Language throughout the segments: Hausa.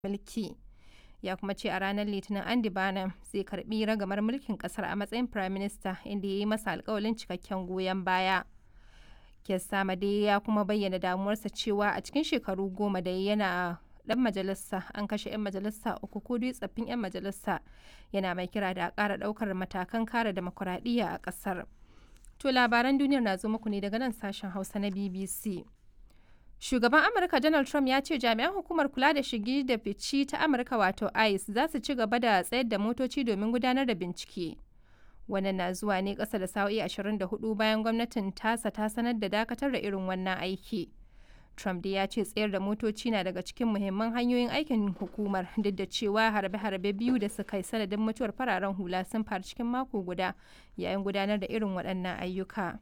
mulki. Ya kuma ce a ranar Litinin Andy Burnham zai karbi ragamar mulkin kasar a matsayin Prime Minister inda ya yi masa alkawalin cikakken goyon baya. Keir Starmer ya kuma bayyana damuwarsa cewa a cikin shekaru goma da yana dan majalisa an kashe 'yan majalisa uku ko dai tsaffin 'yan majalisa yana mai kira da a ƙara ɗaukar matakan kare demokuraɗiyya a ƙasar. To labaran duniyar na zo muku ne daga nan sashen Hausa na BBC. Shugaban Amurka Donald Trump ya ce jami'an hukumar kula da shigi da fici ta Amurka wato ICE za su ci gaba da tsayar da motoci domin gudanar da bincike. Wannan na zuwa ne ƙasa da sa'o'i 24 bayan gwamnatin tasa ta sanar da dakatar da irin wannan aiki. Trump dai ya ce tsayar da motoci na daga cikin muhimman hanyoyin aikin hukumar duk da cewa harbe-harbe biyu da suka yi sanadin mutuwar fararen hula sun faru cikin mako guda yayin gudanar da irin waɗannan ayyuka.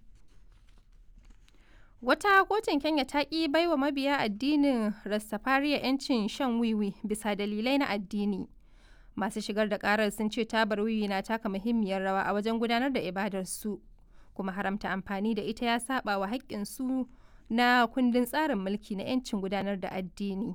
Wata kotun Kenya ta ƙi baiwa mabiya addinin Rastafariya 'yancin shan wiwi bisa dalilai na addini. Masu shigar da ƙarar sun ce tabar wiwi na taka muhimmiyar rawa a wajen gudanar da ibadarsu, kuma haramta amfani da ita ya saba wa haƙƙinsu na kundin tsarin mulki na 'yancin gudanar da addini.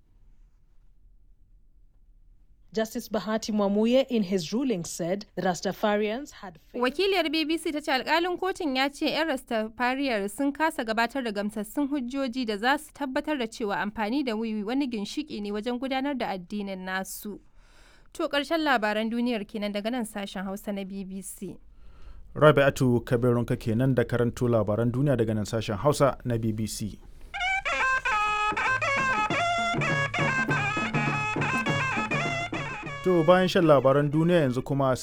Justice Bahati Mwamuye in his ruling said the Rastafarians had Wakiliyar BBC ta ce alkalin kotun ya ce 'yan Rastafariyar sun kasa gabatar da gamsassun hujjoji da za su tabbatar da cewa amfani da wiwi wani ginshiki ne wajen gudanar da addinin nasu. To ƙarshen labaran duniyar kenan daga nan sashen Hausa na BBC. Rabi'atu Kabirunka kenan da karanto labaran duniya daga nan sashen Hausa na BBC. To bayan shan labaran duniya yanzu kuma sai